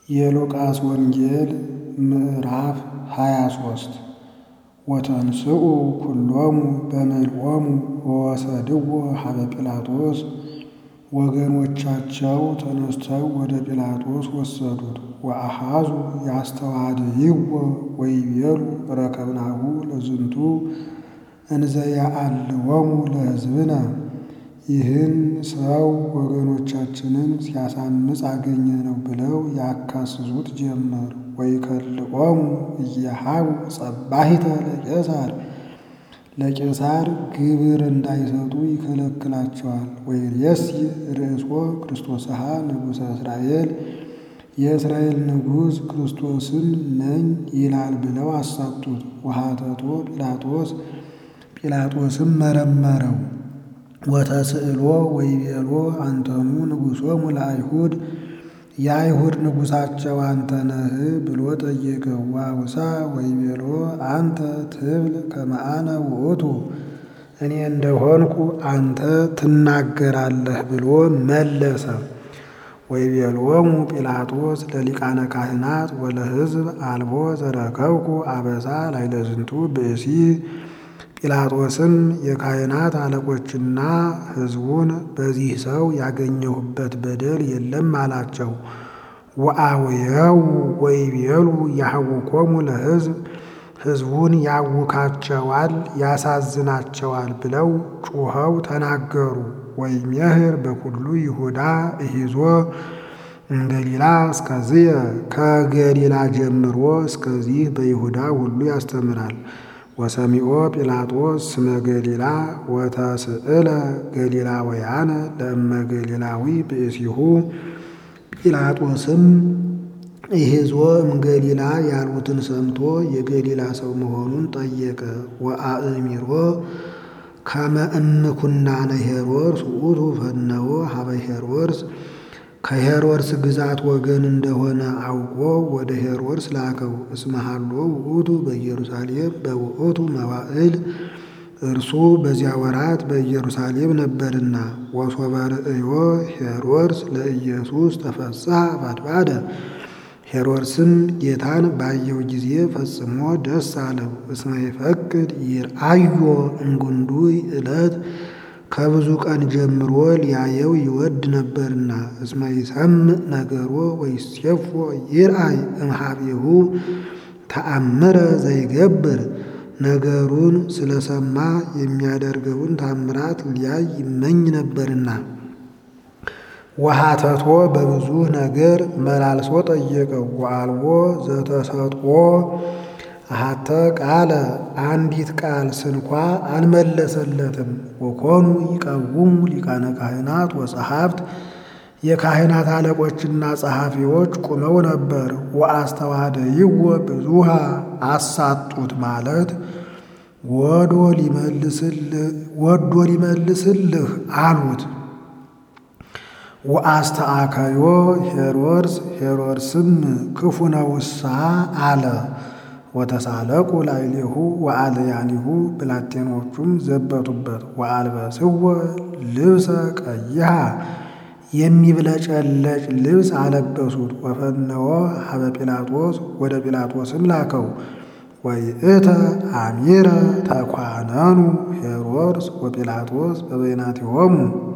የሉቃስ ወንጌል ምዕራፍ ሃያ ሦስት ወተንሥኡ ኩሎሙ በምልኦሙ ወወሰድዎ ሀበ ጲላጦስ ወገኖቻቸው ተነስተው ወደ ጲላጦስ ወሰዱት። ወአኀዙ ያስተዋድይዎ ወይቤሉ ረከብናሁ ለዝንቱ እንዘ ያአልወሙ ለሕዝብነ ይህን ሰው ወገኖቻችንን ሲያሳምፅ አገኘነው ብለው ያካስሱት ጀመር። ወይከልኦሙ እየሃቡ ጸባሒተ ለቄሳር ለቄሳር ግብር እንዳይሰጡ ይከለክላቸዋል። ወይሬሲ ርእሶ ክርስቶስሃ ንጉሠ እስራኤል የእስራኤል ንጉሥ ክርስቶስን ነኝ ይላል ብለው አሳቱት። ወሀተቶ ጲላጦስ ጲላጦስም መረመረው። ወተስእሎ ወይቤሎ አንተኑ ንጉሶሙ ለአይሁድ የአይሁድ ንጉሣቸው አንተ ነህ ብሎ ጠየቀው። ዋውሳ ወይቤሎ አንተ ትብል ከመ አነ ውእቱ እኔ እንደሆንኩ አንተ ትናገራለህ ብሎ መለሰ። ወይቤሎሙ ጲላጦስ ለሊቃነ ካህናት ወለሕዝብ አልቦ ዘረከብኩ አበሳ ላዕለ ዝንቱ ብእሲ ጲላጦስም የካህናት አለቆችና ሕዝቡን በዚህ ሰው ያገኘሁበት በደል የለም አላቸው። ወአውየው ወይቤሉ ያህውኮሙ ለሕዝብ ሕዝቡን ያውካቸዋል፣ ያሳዝናቸዋል ብለው ጩኸው ተናገሩ። ወይሜህር በኩሉ ይሁዳ እሂዞ እምገሊላ እስከዝየ ከገሊላ ጀምሮ እስከዚህ በይሁዳ ሁሉ ያስተምራል። ወሰሚዖ ጲላጦስ ስመ ገሊላ ወተስእለ ገሊላውያነ ለእመ ገሊላዊ ብእሲሁ ጲላጦስም ይሄዞ እምገሊላ ያሉትን ሰምቶ የገሊላ ሰው መሆኑን ጠየቀ። ወአእሚሮ ከመ እምኩናነ ሄሮድስ ውእቱ ፈነወ ሀበ ሄሮድስ ከሄሮድስ ግዛት ወገን እንደሆነ አውቆ ወደ ሄሮድስ ላከው። እስመ ሀሎ ውእቱ በኢየሩሳሌም በውእቱ መዋዕል እርሱ በዚያ ወራት በኢየሩሳሌም ነበርና። ወሶበ ርእዮ ሄሮድስ ለኢየሱስ ተፈስሐ ባድባደ ሄሮድስም ጌታን ባየው ጊዜ ፈጽሞ ደስ አለው። እስመ ይፈቅድ ይርአዮ እምጉንዱይ ዕለት ከብዙ ቀን ጀምሮ ሊያየው ይወድ ነበርና። እስመ ይሰምዕ ነገሮ ወይሴፎ ይርአይ እምኀቤሁ ተአምረ ዘይገብር ነገሩን ስለሰማ የሚያደርገውን ታምራት ሊያይ ይመኝ ነበርና። ወሀተቶ በብዙ ነገር መላልሶ ጠየቀው። ወአልቦ ዘተሰጥኦ አሐተ ቃለ አንዲት ቃል ስንኳ አልመለሰለትም። ወኮኑ ይቀውሙ ሊቃነ ካህናት ወጸሐፍት የካህናት አለቆችና ጸሐፊዎች ቁመው ነበር። ወአስተዋደይዎ ብዙሃ አሳጡት ማለት ወዶ ሊመልስልህ አሉት። ወአስተአከዮ ሄሮድስ ሄሮድስም ክፉ ነውሳ አለ። ወተሳለቁ ላዕሌሁ ወአልያኒሁ ብላቴኖቹም ዘበቱበት። ወአልበስዎ ልብሰ ቀይሃ የሚብለጨለጭ ልብስ አለበሱት። ወፈነወ ሀበ ጲላጦስ ወደ ጲላጦስም ላከው። ወይእተ አሚረ ተኳነኑ ሄሮድስ ወጲላጦስ በበይናቲሆሙ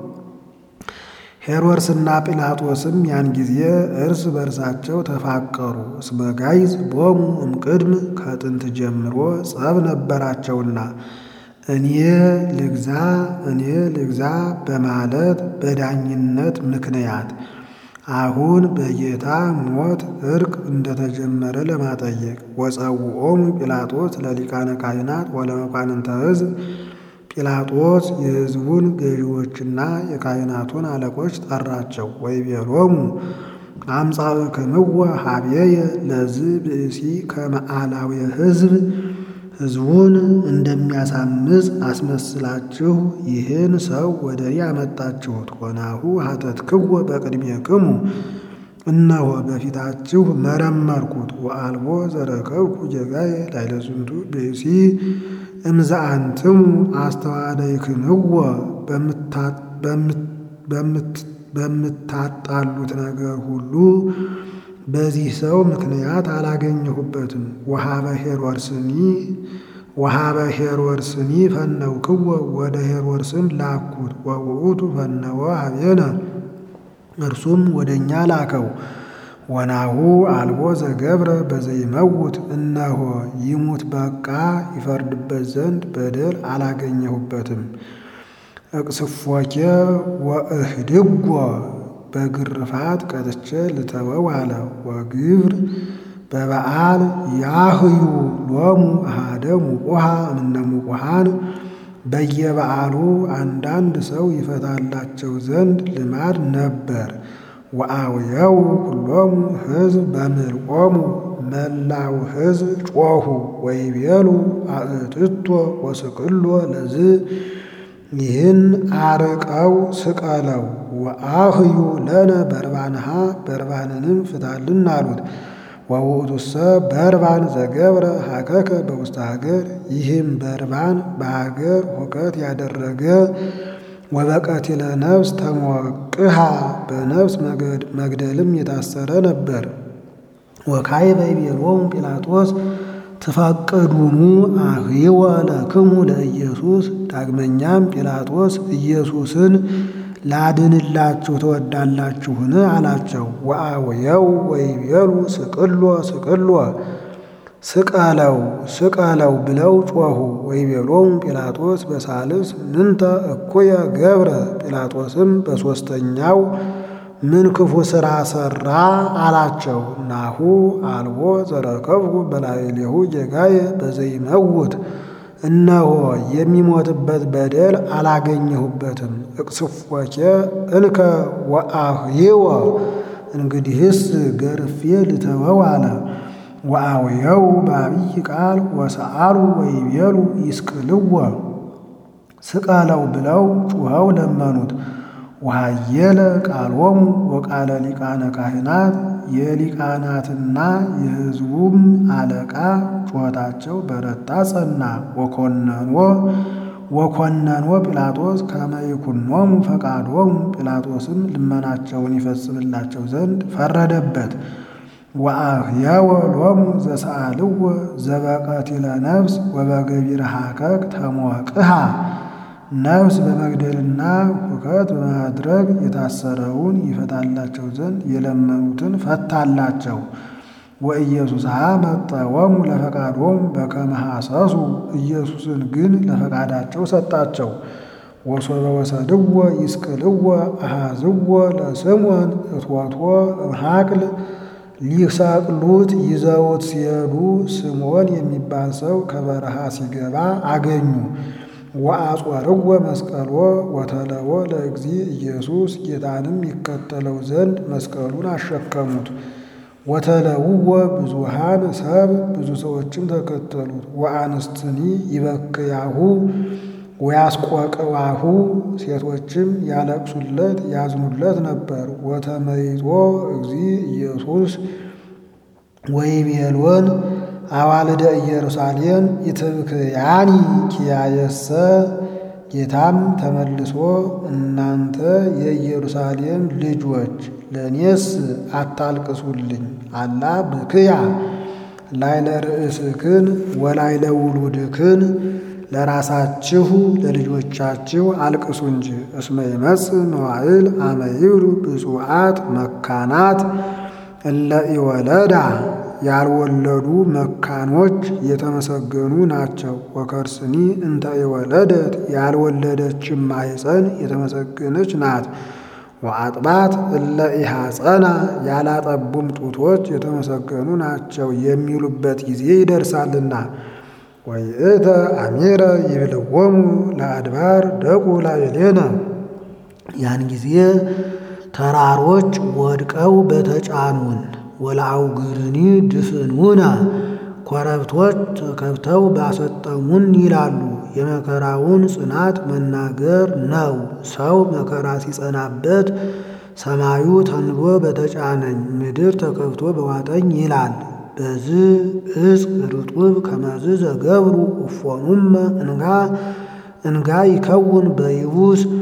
ሄሮድስና ጲላጦስም ያን ጊዜ እርስ በርሳቸው ተፋቀሩ። እስመ ጋይዝ ቦሙ እምቅድም ከጥንት ጀምሮ ጸብ ነበራቸውና እኔ ልግዛ እኔ ልግዛ በማለት በዳኝነት ምክንያት አሁን በጌታ ሞት እርቅ እንደተጀመረ ለማጠየቅ ወጸውዖሙ ጲላጦስ ለሊቃነ ካህናት ወለመኳንንተ ሕዝብ ጲላጦስ የሕዝቡን ገዢዎችና የካህናቱን አለቆች ጠራቸው። ወይቤሎሙ አምጻእክምዎ ሀቤየ ለዝእ ብእሲ ከመ አላዌ ሕዝብ ሕዝቡን እንደሚያሳምፅ አስመስላችሁ ይህን ሰው ወደ እኔ አመጣችሁት። ወናሁ ሀተትክዎ በቅድሜክሙ እነሆ በፊታችሁ መረመርኩት። ወአልቦ ዘረከብኩ ጌጋዬ ላዕለ ዝንቱ ብእሲ እምዘአንትሙ አስተዋደይክምዎ በምታጣሉት ነገር ሁሉ በዚህ ሰው ምክንያት አላገኘሁበትም። ወሃበ ሄሮድስኒ ወሃበ ሄሮድስኒ ፈነውክዎ ወደ ሄሮድስን ላኩት። ወውእቱ ፈነወ ሀቤነ እርሱም ወደ እኛ ላከው። ወናሁ አልቦ ዘገብረ በዘይመውት እነሆ ይሙት በቃ ይፈርድበት ዘንድ በደል አላገኘሁበትም። እቅስፎኬ ወእህድጎ በግርፋት ቀጥቼ ልተወው አለ። ወግብር በበዓል ያህዩ ሎሙ አሃደ ሙቁሃ እምነ ሙቁሃን በየበዓሉ አንዳንድ ሰው ይፈታላቸው ዘንድ ልማድ ነበር። ወአውየው ሁሎሙ ሕዝብ በምልቆሙ መላው ሕዝብ ጮኹ ወይቤሉ አእትቶ ወስቅሎ ለዝ ይህን አርቀው ስቀለው ወአህዩ ለነ በርባንሃ በርባንንም ፍታልን አሉት። ወውእቱሰ በርባን ዘገብረ ሀከከ በውስተ ሀገር ይህም በርባን በሀገር ሁከት ያደረገ ወበቀቲለ ነፍስ ተሞቅሃ በነፍስ መግደልም የታሰረ ነበር። ወካዕበ ይቤሎሙ ጲላጦስ ትፈቅዱኑ አህይወ ለክሙ ለኢየሱስ። ዳግመኛም ጲላጦስ ኢየሱስን ላድንላችሁ ትወዳላችሁን? አላቸው። ወአውየው ወይቤሉ ስቅሎ ስቅሎ ስቀለው ስቀለው ብለው ጮኹ። ወይቤሎሙ ጲላጦስ በሳልስ ምንተ እኩየ ገብረ ጲላጦስም በሦስተኛው ምን ክፉ ሥራ ሠራ አላቸው። ናሁ አልቦ ዘረከብኩ በላዕሌሁ ጌጋየ በዘይመውት እነሆ የሚሞትበት በደል አላገኘሁበትም። እቅስፎኬ እንከ ወአህይወ እንግዲህስ ገርፌ ልተወው አለ። ወአውየው በአብይ ቃል ወሰአሉ ወይቤሉ ይስቅልዎ ስቀለው ብለው ጩኸው ለመኑት። ወሃየለ ቃሎሙ ወቃለ ሊቃነ ካህናት የሊቃናትና የሕዝቡም አለቃ ጩኸታቸው በረታ ጸና። ወኮነኖ ወኮነኖ ጲላጦስ ከመ ይኩኖሙ ፈቃዶሙ ጲላጦስም ልመናቸውን ይፈጽምላቸው ዘንድ ፈረደበት። ወአህየወ ሎሙ ዘሰአልዎ ዘበቀቲለ ነፍስ ወበገቢረ ሀከክ ተሞቅሃ ነፍስ በመግደልና ሁከት በማድረግ የታሰረውን ይፈታላቸው ዘንድ የለመኑትን ፈታላቸው። ወኢየሱስሃ መጠወሙ ለፈቃዶሙ በከመ ሐሰሱ ኢየሱስን ግን ለፈቃዳቸው ሰጣቸው። ወሶበ ወሰድዎ ይስቅልዎ አሃዝዎ ለስምዖን እትወትወ እምሃቅል ሊሰቅሉት ይዘውት ሲሄዱ ስምዖን የሚባል ሰው ከበረሃ ሲገባ አገኙ። ወአጾርዎ መስቀሎ ወተለዎ ለእግዚ ኢየሱስ ጌታንም ይከተለው ዘንድ መስቀሉን አሸከሙት። ወተለውዎ ብዙሃን ሰብ ብዙ ሰዎችም ተከተሉት። ወአንስትኒ ይበክያሁ ወያስቆቅዋሁ ሴቶችም ያለቅሱለት ያዝኑለት ነበር። ወተመይጦ እግዚ ኢየሱስ ወይቤሎን አዋልደ ኢየሩሳሌም ኢትብክያኒ ኪያየሰ ጌታም ተመልሶ እናንተ የኢየሩሳሌም ልጆች ለእኔስ አታልቅሱልኝ፣ አላ ብክያ ላይለ ርእስክን ወላይለ ውሉድክን ለራሳችሁ ለልጆቻችሁ አልቅሱ እንጂ። እስመ ይመጽእ መዋዕል አመ ይብሉ ብፁዓት መካናት እለ ኢወለዳ ያልወለዱ መካኖች የተመሰገኑ ናቸው። ወከርስኒ እንተ ኢወለደት ያልወለደችም ማኅፀን የተመሰገነች ናት። ወአጥባት እለ ኢሐፀና ያላጠቡም ጡቶች የተመሰገኑ ናቸው የሚሉበት ጊዜ ይደርሳልና። ወይእተ አሚረ ይብልዎሙ ለአድባር ደቁ ላዕሌነ ያን ጊዜ ተራሮች ወድቀው በተጫኑን ወለአውግርኒ ድፍኑና ኮረብቶች ተከብተው ባሰጠሙን ይላሉ። የመከራውን ጽናት መናገር ነው። ሰው መከራ ሲጸናበት ሰማዩ ተንቦ በተጫነኝ ምድር ተከብቶ በዋጠኝ ይላል። በዝ እጽ ርጡብ ከመዝ ዘገብሩ እፎኑመ እንጋ እንጋ ይከውን በይቡስ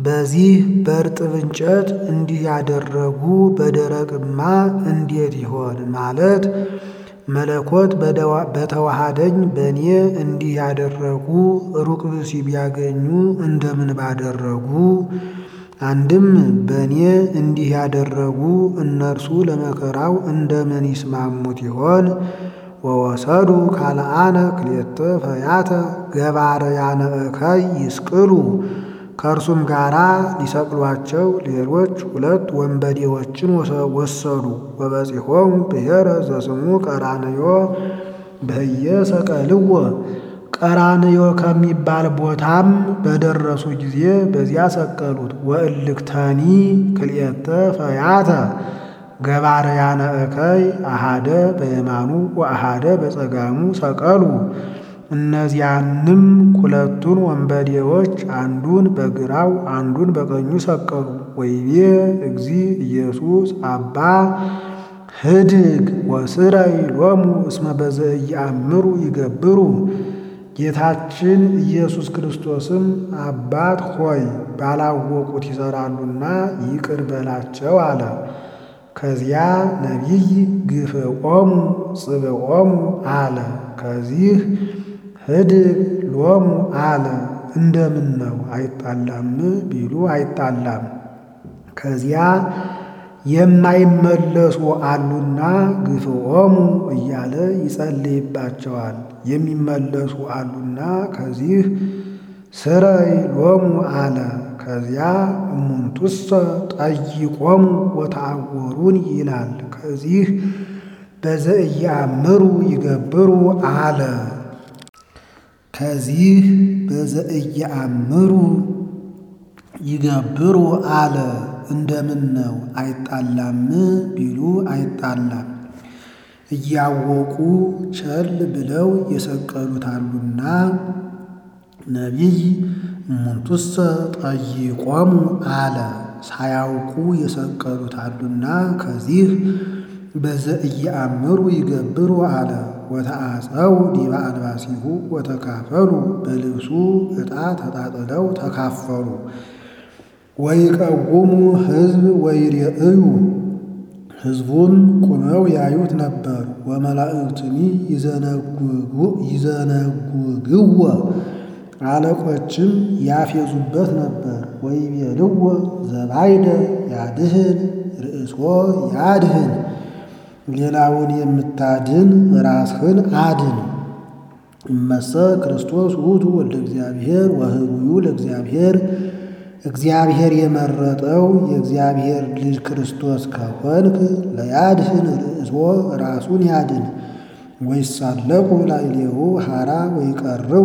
በዚህ በእርጥብ እንጨት እንዲህ ያደረጉ በደረቅማ እንዴት ይሆን ማለት መለኮት በተዋሃደኝ በእኔ እንዲህ ያደረጉ ሩቅ ብእሲ ቢያገኙ እንደምን ባደረጉ። አንድም በእኔ እንዲህ ያደረጉ እነርሱ ለመከራው እንደምን ይስማሙት ይሆን? ወወሰዱ ካልአነ ክልኤተ ፈያተ ገባርያነ እከይ ይስቅሉ ከእርሱም ጋራ ሊሰቅሏቸው ሌሎች ሁለት ወንበዴዎችን ወሰዱ። ወበጺሖሙ ብሔረ ዘስሙ ቀራንዮ በህየ ሰቀልዎ ቀራንዮ ከሚባል ቦታም በደረሱ ጊዜ በዚያ ሰቀሉት። ወእልክተኒ ክልኤተ ፈያተ ገባርያነ እከይ አሃደ በየማኑ ወአሃደ በጸጋሙ ሰቀሉ። እነዚያንም ሁለቱን ወንበዴዎች አንዱን በግራው አንዱን በቀኙ ሰቀሉ። ወይቤ እግዚ ኢየሱስ አባ ህድግ ወስረይ ሎሙ እስመ በዘኢየአምሩ ይገብሩ። ጌታችን ኢየሱስ ክርስቶስም አባት ሆይ ባላወቁት ይሠራሉና ይቅር በላቸው አለ። ከዚያ ነቢይ ግፍዖሙ ጽብዖሙ አለ። ከዚህ ህድግ ሎሙ አለ። እንደምን ነው አይጣላም ቢሉ አይጣላም። ከዚያ የማይመለሱ አሉና ግፍዖሙ እያለ ይጸልይባቸዋል። የሚመለሱ አሉና ከዚህ ስረይ ሎሙ አለ። ከዚያ እሙንቱሰ ጠይቆሙ ወተአወሩን ይላል። ከዚህ በዘኢየአምሩ ይገብሩ አለ። ከዚህ በዘኢየአምሩ ይገብሩ አለ። እንደምን ነው አይጣላም ቢሉ አይጣላም። እያወቁ ቸል ብለው የሰቀሉታሉና ነቢይ እሙንቱሰ ጠይቆሙ አለ። ሳያውቁ የሰቀሉታሉና ከዚህ በዘኢየአምሩ ይገብሩ አለ። ወተአፀው ዲበ አልባሲሁ ወተካፈሉ በልብሱ ዕጣ ተጣጥለው ተካፈሉ። ወይቀውሙ ሕዝብ ወይሬእዩ ሕዝቡም ቁመው ያዩት ነበር። ወመላእክትኒ ይዘነጉግዎ አለቆችም ያፌዙበት ነበር። ወይቤልዎ ዘባይደ ያድህን ርእሶ ያድህን ሌላውን የምታድን ራስህን አድን። እመሰ ክርስቶስ ውእቱ ወልደ እግዚአብሔር ወህሩዩ ለእግዚአብሔር እግዚአብሔር የመረጠው የእግዚአብሔር ልጅ ክርስቶስ ከሆንክ ለያድህን ርእሶ ራሱን ያድን። ወይሳለቁ ላዕሌሁ ሐራ ወይቀርቡ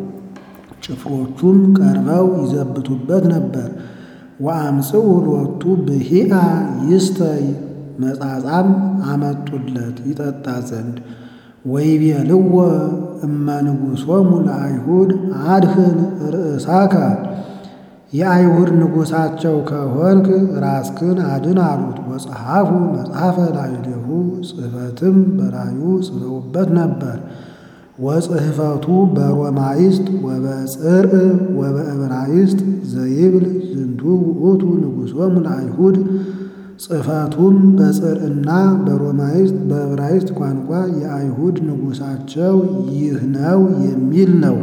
ጭፍሮቹም ቀርበው ይዘብቱበት ነበር። ወአምጽኡ ሎቱ ብሂአ ይስተይ መጻጻም አመጡለት ይጠጣ ዘንድ። ወይቤልዎ እመንጉሶሙ ለአይሁድ አድህን ርእሳከ የአይሁድ ንጉሣቸው ከሆንክ ራስክን አድን አሉት። ወጸሐፉ መጽሐፈ ላዕሌሁ ጽሕፈትም በላዩ ጽፈውበት ነበር። ወጽሕፈቱ በሮማይስጥ ወበጽርዕ ወበዕብራይስጥ ዘይብል ዝንቱ ውእቱ ንጉሶሙ ለአይሁድ ጽሕፈቱም በጽርዕና በሮማይስጥ በዕብራይስጥ ቋንቋ የአይሁድ ንጉሣቸው ይህ ነው የሚል ነው።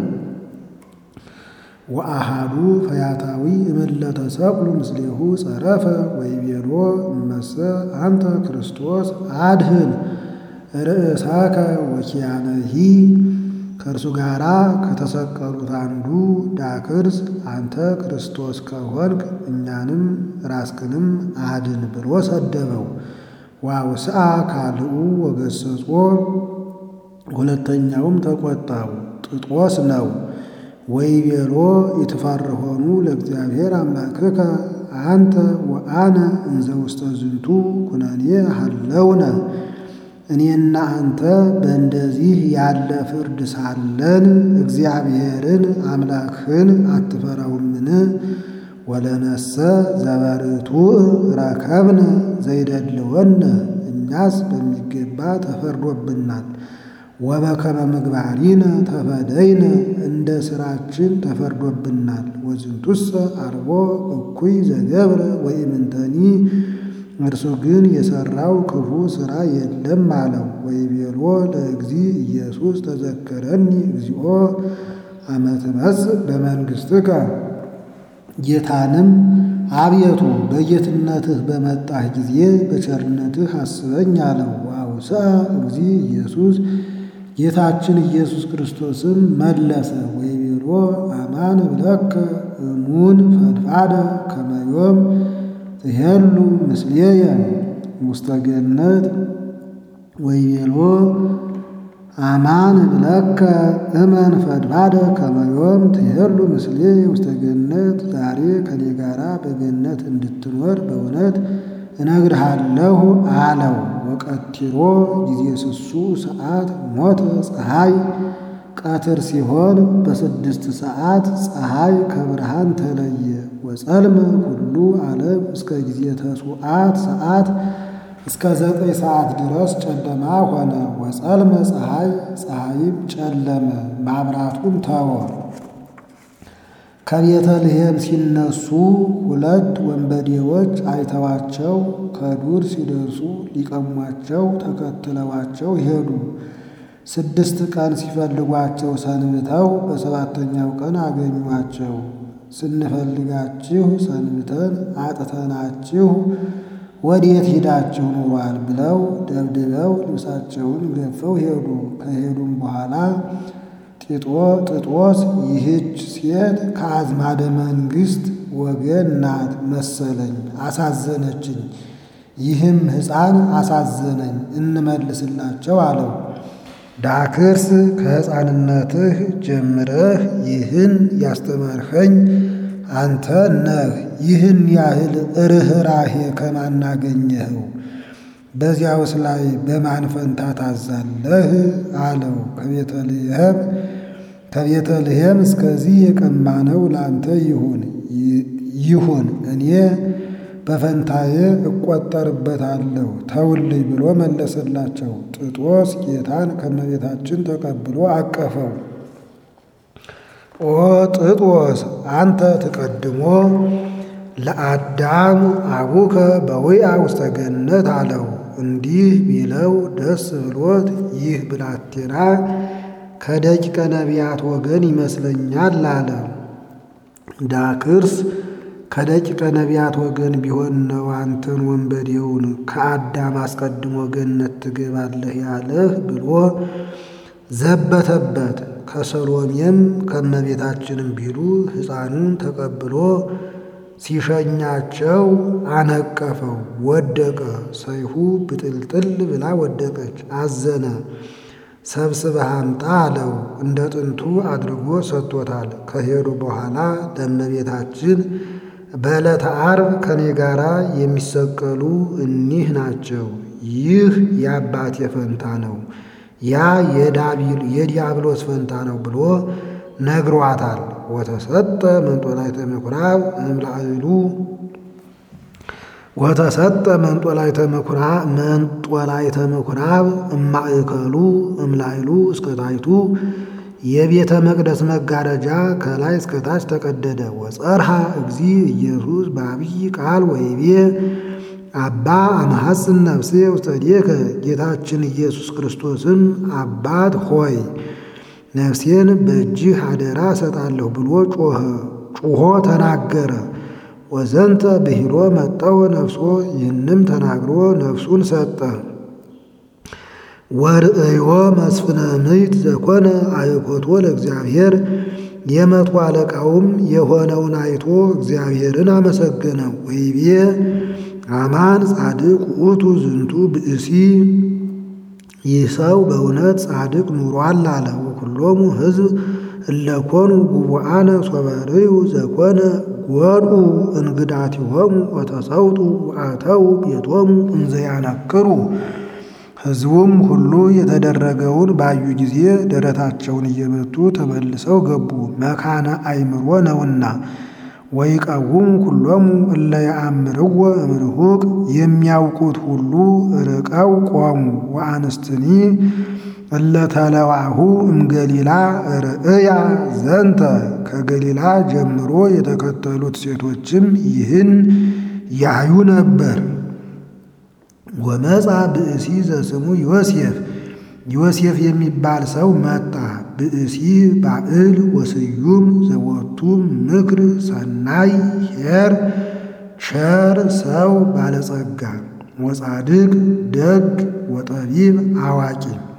ወአሃዱ ፈያታዊ እምለተ ሰቅሉ ምስሌሁ ጸረፈ ወይቤሎ እመሰ አንተ ክርስቶስ አድህን ርእሳከ ወኪያነሂ ከእርሱ ጋር ከተሰቀሉት አንዱ ዳክርስ አንተ ክርስቶስ ከሆንክ እኛንም ራስክንም አድን ብሎ ሰደበው። ዋውስአ ካልኡ ወገሰጾ ሁለተኛውም ተቆጣው፣ ጥጦስ ነው። ወይቤሎ ይትፈርሆኑ ለእግዚአብሔር አምላክከ አንተ ወአነ እንዘ ውስተ ዝንቱ ኩነኔ ሀለውነ እኔና አንተ በእንደዚህ ያለ ፍርድ ሳለን እግዚአብሔርን አምላክህን አትፈራውምን? ወለነሰ ዘበርቱዕ ረከብነ ዘይደልወነ እኛስ በሚገባ ተፈርዶብናል። ወበከመ ምግባሪነ ተፈደይነ እንደ ሥራችን ተፈርዶብናል። ወዝንቱሰ አልቦ እኩይ ዘገብረ ወኢምንተኒ እርሱ ግን የሠራው ክፉ ሥራ የለም አለው። ወይቤሎ ለእግዚ ኢየሱስ ተዘከረኒ እግዚኦ አመ ትመጽእ በመንግሥትከ ጌታንም አቤቱ በጌትነትህ በመጣህ ጊዜ በቸርነትህ አስበኝ አለው። ወአውስአ እግዚ ኢየሱስ ጌታችን ኢየሱስ ክርስቶስም መለሰ ወይቤሎ አማን እብለከ እሙን ፈድፋደ ከመ ዮም ትሄሉ ምስሌየ ውስተ ገነት ወይቤሎ አማን እብለከ እመን ፈድፋደ ከመ ዮም ትሄሉ ምስሌየ ውስተ ገነት ዛሬ ከኔ ጋራ በገነት እንድትኖር በእውነት እነግርሃለሁ አለው። ወቀቲሮ ጊዜ ስሱ ሰዓት ሞተ ፀሐይ ቀትር ሲሆን በስድስት ሰዓት ፀሐይ ከብርሃን ተለየ። ወጸልመ ሁሉ ዓለም እስከ ጊዜ ተሱዓት ሰዓት እስከ ዘጠኝ ሰዓት ድረስ ጨለማ ሆነ። ወጸልመ ፀሐይ ፀሐይም ጨለመ፣ ማብራቱን ተወ። ከቤተልሔም ሲነሱ ሁለት ወንበዴዎች አይተዋቸው ከዱር ሲደርሱ ሊቀሟቸው ተከትለዋቸው ሄዱ። ስድስት ቀን ሲፈልጓቸው ሰንብተው በሰባተኛው ቀን አገኟቸው። ስንፈልጋችሁ ሰንብተን አጥተናችሁ ወዴት ሂዳችሁ ኑሯል? ብለው ደብድበው ልብሳቸውን ገፈው ሄዱ። ከሄዱም በኋላ ጢጦ ጥጦስ ይህች ሴት ከአዝማደ መንግሥት ወገን ናት መሰለኝ፣ አሳዘነችኝ። ይህም ሕፃን አሳዘነኝ፣ እንመልስላቸው አለው። ዳክርስ ከሕፃንነትህ ጀምረህ ይህን ያስተማርኸኝ አንተ ነህ። ይህን ያህል ርኅራሄ ከማናገኘኸው በዚያውስ ላይ በማን ፈንታ ታዛለህ? አለው። ከቤተልሔም ከቤተልሔም እስከዚህ የቀማነው ላንተ ይሁን ይሁን እኔ በፈንታዬ እቆጠርበታለሁ ተውልኝ ብሎ መለሰላቸው። ጥጦስ ጌታን ከመቤታችን ተቀብሎ አቀፈው። ኦ ጥጦስ አንተ ትቀድሞ ለአዳም አቡከ በውያ ውስተ ገነት አለው። እንዲህ ቢለው ደስ ብሎት ይህ ብላቴና ከደቂቀ ነቢያት ወገን ይመስለኛል አለ። ዳክርስ ከደቂቀ ነቢያት ወገን ቢሆን ነው አንተን ወንበዴውን ከአዳም አስቀድሞ ገነት ትገባለህ ያለህ ብሎ ዘበተበት። ከሰሎሜም ከመቤታችንም ቢሉ ሕፃኑን ተቀብሎ ሲሸኛቸው አነቀፈው፣ ወደቀ። ሰይፉ ብጥልጥል ብላ ወደቀች፣ አዘነ። ሰብስበህ አምጣ አለው። እንደ ጥንቱ አድርጎ ሰጥቶታል። ከሄዱ በኋላ ለእመቤታችን በዕለተ ዓርብ ከኔ ጋራ የሚሰቀሉ እኒህ ናቸው። ይህ የአባቴ ፈንታ ነው፣ ያ የዲያብሎስ ፈንታ ነው ብሎ ነግሯታል። ወተሰጠ መንጦላዕተ ምኵራብ እምላዕሉ ወተሰጠ መንጦላዕተ ምኵራብ መንጦላዕተ ምኵራብ እማእከሉ እምላዕሉ እስከ ታሕቱ የቤተ መቅደስ መጋረጃ ከላይ እስከ ታች ተቀደደ። ወጸርሃ እግዚ ኢየሱስ በአብይ ቃል ወይቤ አባ አመሐጽን ነፍሴ ውስተ እዴከ ጌታችን ኢየሱስ ክርስቶስም አባት ሆይ ነፍሴን በእጅህ አደራ እሰጣለሁ ብሎ ጮኸ ጩኾ ተናገረ። ወዘንተ ብሂሎ መጠው ነፍሶ ይህንም ተናግሮ ነፍሱን ሰጠ። ወርእዮ መስፍነ ምይት ዘኮነ አእኮቶ ለእግዚአብሔር የመቶ አለቃውም የሆነውን አይቶ እግዚአብሔርን አመሰገነ። ወይቤ አማን ጻድቅ ውእቱ ዝንቱ ብእሲ ይህ ሰው በእውነት ጻድቅ ኑሯል አለ። ወኩሎሙ ሕዝብ እለኮኑ ጉቡአነ ሶበርዩ ዘኮነ ጎድኡ እንግዳቲሆሙ ወተሰውጡ ወአተው ቤቶሙ እንዘያነክሩ ሕዝቡም ሁሉ የተደረገውን ባዩ ጊዜ ደረታቸውን እየመቱ ተመልሰው ገቡ፣ መካነ አእምሮ ነውና። ወይቀውሙ ኩሎሙ እለ የአምርዎ እምርሁቅ የሚያውቁት ሁሉ ርቀው ቆሙ። ወአንስትኒ እለ ተለዋሁ እምገሊላ ርእያ ዘንተ ከገሊላ ጀምሮ የተከተሉት ሴቶችም ይህን ያዩ ነበር። ወመጻ ብእሲ ዘስሙ ዮሴፍ ዮሴፍ የሚባል ሰው መጣ። ብእሲ ባዕል ወስዩም ዘወቱ ምክር ሰናይ ኄር ቸር ሰው ባለጸጋ ወጻድቅ ደግ ወጠቢብ አዋቂ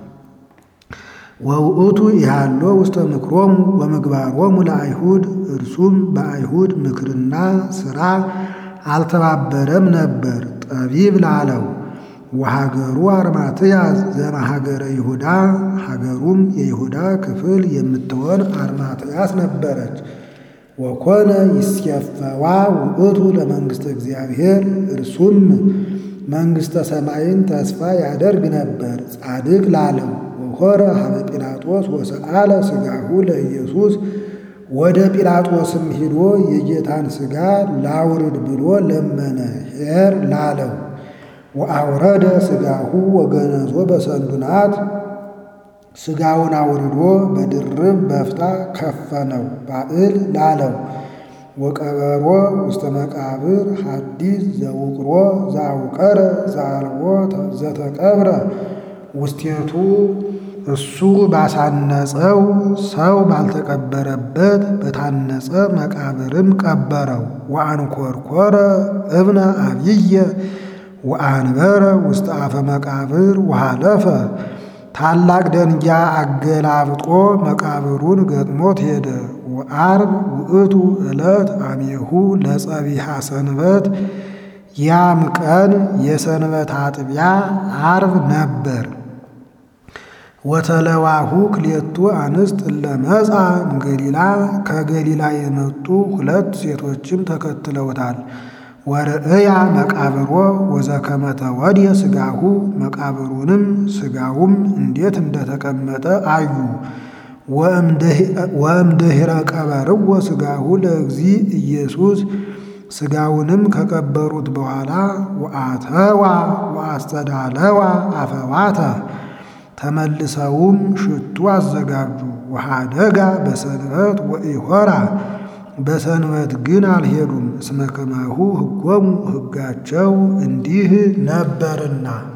ወውእቱ ያሎ ውስተ ምክሮሙ ወምግባሮሙ ለአይሁድ እርሱም በአይሁድ ምክርና ሥራ አልተባበረም ነበር። ጠቢብ ላለው ወሀገሩ አርማትያስ ዘማሀገረ ይሁዳ ሀገሩም የይሁዳ ክፍል የምትሆን አርማትያስ ነበረች። ወኮነ ይስየፈዋ ውእቱ ለመንግሥተ እግዚአብሔር እርሱም መንግሥተ ሰማይን ተስፋ ያደርግ ነበር። ጻድቅ ላለው ወኮረ ሀበ ጲላጦስ ወሰአለ ሥጋሁ ለኢየሱስ ወደ ጲላጦስም ሂዶ የጌታን ሥጋ ላውርድ ብሎ ለመነ። ኄር ላለው ወአውረደ ሥጋሁ ወገነዞ በሰንዱናት ሥጋውን አውርዶ በድርብ በፍታ ከፈነው። ባዕል ላለው ወቀበሮ ውስተ መቃብር ሐዲስ ዘውቅሮ ዘአውቀረ ዘአልቦ ዘተቀብረ ውስቴቱ እሱ ባሳነጸው ሰው ባልተቀበረበት በታነጸ መቃብርም ቀበረው። ወአንኰርኰረ እብነ አብየ ወአንበረ ውስተ አፈ መቃብር ወሃለፈ ታላቅ ደንጊያ አገላብጦ መቃብሩን ገጥሞት ሄደ። ወአርብ ውእቱ ዕለት አሜሁ ለጸቢሐ ሰንበት ያም ቀን የሰንበት አጥቢያ አርብ ነበር። ወተለዋሁ ክሌቱ አንስት እለመጻ እምገሊላ ከገሊላ የመጡ ሁለት ሴቶችም ተከትለውታል። ወርእያ መቃብሮ ወዘከመ ተወድየ ሥጋሁ መቃብሩንም ሥጋውም እንዴት እንደተቀመጠ አዩ። ወእምድኅረ ቀበርዎ ሥጋሁ ለእግዚ ኢየሱስ ሥጋውንም ከቀበሩት በኋላ ወአተዋ ወአስተዳለዋ አፈዋተ ተመልሰውም ሽቱ አዘጋጁ። ወሃደጋ በሰንበት ወኢሖራ በሰንበት ግን አልሄዱም። እስመ ከማሁ ሕጎሙ ሕጋቸው እንዲህ ነበርና